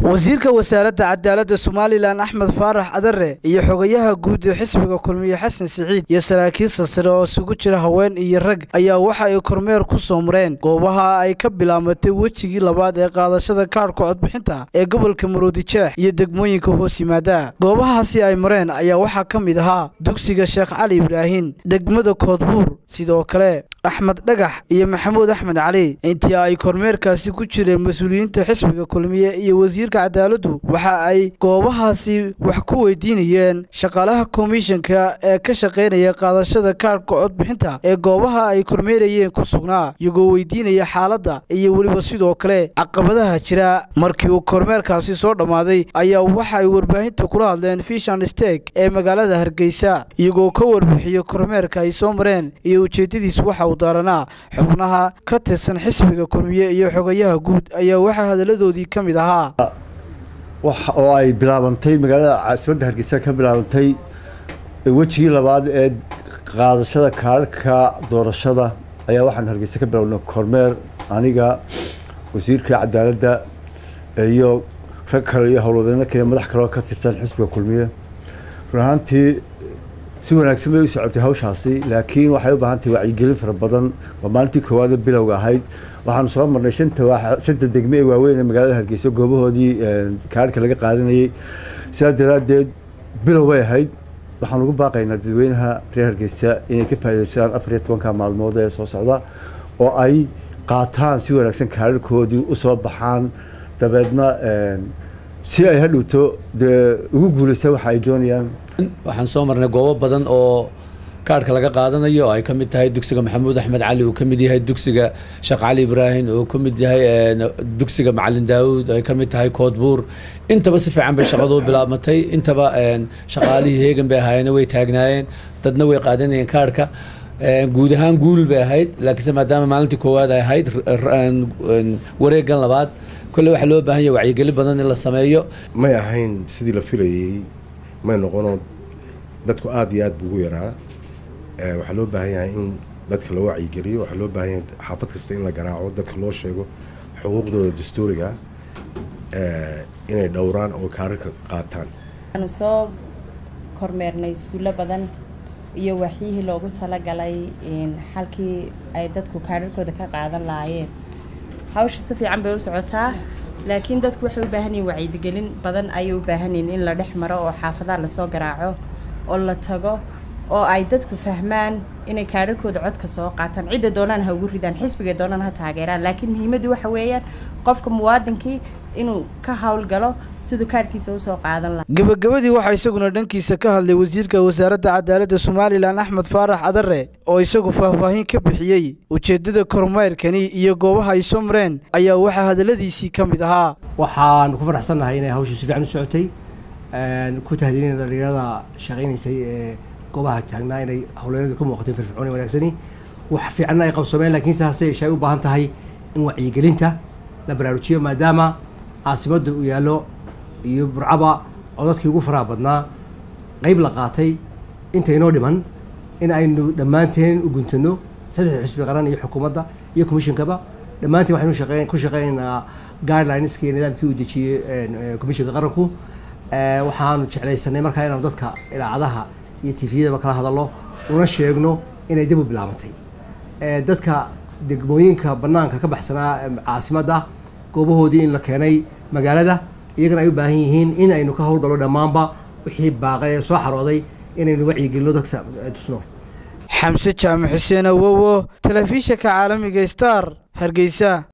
wasiirka wasaaradda cadaaladda somalilan axmed faarax cadare iyo xogayaha guud ee xisbiga kulmiye xasan siciid iyo saraakiil sasare oo isugu jira haween iyo rag ayaa waxa ay kormeer ku soo mareen goobaha ay ka bilaamatay wejigii labaad ee qaadashada kaadhka codbixinta ee gobolka maroodijeex iyo degmooyinka hoos yimaada goobahaasi ay mareen ayaa waxaa ka mid ahaa dugsiga sheekh cali ibraahin degmada koodbuur sidoo kale axmed dhagax iyo maxamuud axmed cali intii ay kormeerkaasi ku jireen mas-uuliyiinta xisbiga kulmiye iyo wasiirka cadaaladdu waxa ay goobahaasi wax ku weydiinayeen shaqaalaha komishanka ee ka shaqaynaya qaadashada kaadhka codbixinta ee goobaha ay kormeerayeen ku sugnaa iyagoo weydiinaya xaaladda iyo weliba sidoo kale caqabadaha jira markii uu kormeerkaasi soo dhammaaday ayaa waxa ay warbaahinta kula hadleen fishan steg ee magaalada hargeysa iyagoo ka warbixiyo kormeerka ay soo mareen iyo ujeedadiis waxa uu daaranaa xubnaha ka tirsan xisbiga kulmiye iyo xogayaha guud ayaa waxaa hadalladoodii ka mid ahaa oo ay bilaabantay magaalada caasimadda hargeysa ka bilaabantay wejigii labaad ee qaadashada kaadhka doorashada ayaa waxaan hargeysa ka bilaabnay kormeer aniga wasiirka cadaaladda iyo rag kale iyo howlwadeyno kale madax kaleoo ka tirsan xisbiga kulmiye run ahaantii si wanaagsan bay u socotay hawshaasi laakiin waxay u baahan tahay wacyigelin fara badan waa maalintii koowaada bilowga ahayd waxaanu soo marnay shanta shanta degme ee waaweyn ee magaalada hargeysa goobahoodii kaadhka laga qaadanayay sidaas daraaddeed bilow bay ahayd waxaan ugu baaqaynaa dadweynaha reer hargeysa inay ka faa'idaystaan afar iyo tobanka maalmood ee soo socda oo ay qaataan si wanaagsan kaadharkoodii usoo baxaan dabeedna si ay hadhowto dee ugu guulaystaan waxa ay doonayaan waxaan soo marnay goobo badan oo kaadhka laga qaadanayo oo ay ka mid tahay dugsiga maxamuud axmed cali uu ka mid yahay dugsiga sheekh cali ibraahim uu ka mid yahay dugsiga macalin daawuud ay ka mid tahay koodbuur intaba si fiican bay shaqadu bilaabmatay intaba shaqaalihii heegan bay ahaayeen way taagnaayeen dadna way qaadanayeen kaadhka guud ahaan guul bay ahayd laakiinse maadaama maalintii koowaad ay ahayd wareegan labaad kolle waxaa loo baahan yahay wacyigelin badan in la sameeyo may ahayn sidii la filayay may noqono dadku aada iyo aad buu ugu yaraa waxaa loo baahan yahay in dadka la wacyigeliyo waxaa loo baahan yahay xaafad kasta in la garaaco dadka loo sheego xuquuqdooda dastuuriga inay dhowraan oo kaararka qaataan waxaanu soo kormeernay iskuullo badan iyo waxyihii loogu talagalay halkii ay dadku kaararkooda ka qaadan lahaayeen hawsha si fiican bay u socotaa laakiin dadku waxay u baahan yihin wacyigelin badan ayay u baahan yihin in la dhex maro oo xaafadaha lasoo garaaco oo la tago oo ay dadku fahmaan inay kaadharkooda codka soo qaataan cidda doonaan ha ugu ridaan xisbiga doonaan ha taageeraan laakiin muhiimaddu waxa weeyaan qofka muwaadinkii inuu ka howlgalo siduu kaadhkiisa usoo qaadan laha gebagabadii waxaa isaguna dhankiisa ka hadlay wasiirka wasaaradda cadaaladda somalilan axmed faarax cadare oo isagu faahfaahin ka bixiyey ujeeddada kormeyrkani iyo goobaha ay soo mareen ayaa waxaa hadalladiisii ka mid ahaa waxaan ku faraxsannahay inay hawsha si fiican u socotay ku tahdiinayna dhalinyarada shaqaynaysay ee goobaha taagnaa inay howleynadu ka muuqatay firfircoon wanaagsani wax fiicanna ay qabsoomeen laakiinse hase yeeshee ay u baahan tahay in wacyigelinta la baraarujiyo maadaama caasimadda uu yaallo iyo burcaba codadkii ugu faraha badnaa qeyb la qaatay intaynoo dhiman in aynu dhammaanteen u guntano saddex xisbi qaran iyo xukuumadda iyo commishonkaba dhammaanteen waxaynu shaqeyn ku shaqeynaynaa guidelineska iyo nidaamkii uu dejiyey commissionka qaranku waxaanu jeclaysanay markaa inaanu dadka ilaacadaha iyo tifiyadaba kala hadallo una sheegno inay dib u bilaabatay dadka degmooyinka banaanka ka baxsanaa caasimadda goobahoodii in la keenay magaalada iyagana ay u baahan yihiin in aynu ka howlgallo dhammaanba wixii baaqay ee soo xarooday inaynu wacyigelino dadka tusno xamse jaamac xuseen awowo telefishinka caalamiga star hargeysa